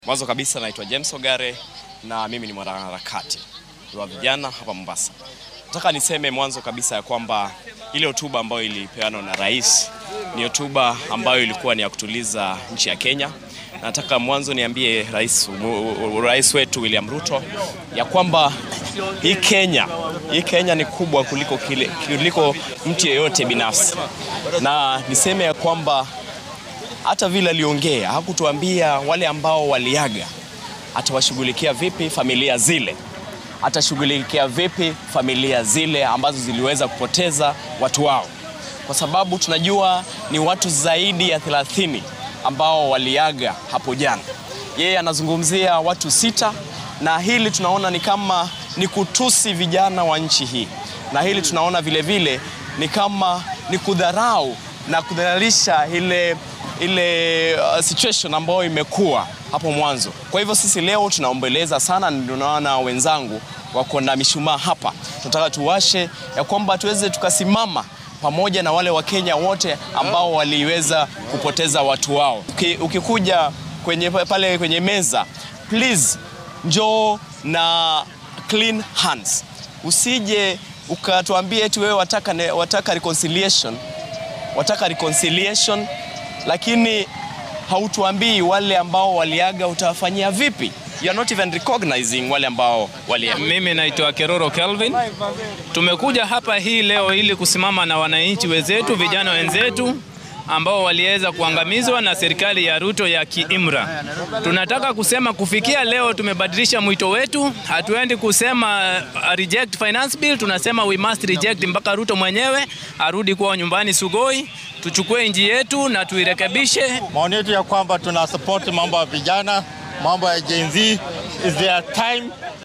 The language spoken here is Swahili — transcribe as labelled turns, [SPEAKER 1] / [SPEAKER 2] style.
[SPEAKER 1] Mwanzo kabisa naitwa James Ogare na mimi ni mwanaharakati wa vijana hapa Mombasa. Nataka niseme mwanzo kabisa ya kwamba ile hotuba ambayo ilipeanwa na rais ni hotuba ambayo ilikuwa ni ya kutuliza nchi ya Kenya. Nataka mwanzo niambie rais, rais wetu William Ruto ya kwamba hii Kenya, hii Kenya ni kubwa kuliko, kile, kuliko mtu yeyote binafsi, na niseme ya kwamba hata vile aliongea hakutuambia wale ambao waliaga atawashughulikia vipi familia zile, atashughulikia vipi familia zile ambazo ziliweza kupoteza watu wao, kwa sababu tunajua ni watu zaidi ya 30 ambao waliaga hapo jana. Yeye anazungumzia watu sita, na hili tunaona ni kama ni kutusi vijana wa nchi hii, na hili tunaona vile vile ni kama ni kudharau na kudhalilisha ile ile uh, situation ambayo imekuwa hapo mwanzo. Kwa hivyo sisi leo tunaombeleza sana, ndio naona wenzangu wako na mishumaa hapa, tunataka tuwashe ya kwamba tuweze tukasimama pamoja na wale Wakenya wote ambao waliweza kupoteza watu wao. Uki, ukikuja kwenye, pale kwenye meza please, njoo na clean hands, usije ukatuambie eti wewe wataka, wataka reconciliation, wataka reconciliation lakini hautuambii wale ambao waliaga utawafanyia vipi? You are not even recognizing wale ambao waliaga.
[SPEAKER 2] Mimi naitwa Keroro Kelvin. Tumekuja hapa hii leo ili kusimama na wananchi wenzetu, vijana wenzetu ambao waliweza kuangamizwa na serikali ya Ruto ya kiimra. Tunataka kusema kufikia leo tumebadilisha mwito wetu, hatuendi kusema uh, reject finance bill, tunasema we must reject mpaka Ruto mwenyewe arudi kwao nyumbani Sugoi, tuchukue nchi yetu na tuirekebishe.
[SPEAKER 3] Maoni yetu ya kwamba tuna support mambo ya vijana, mambo ya Gen Z is their time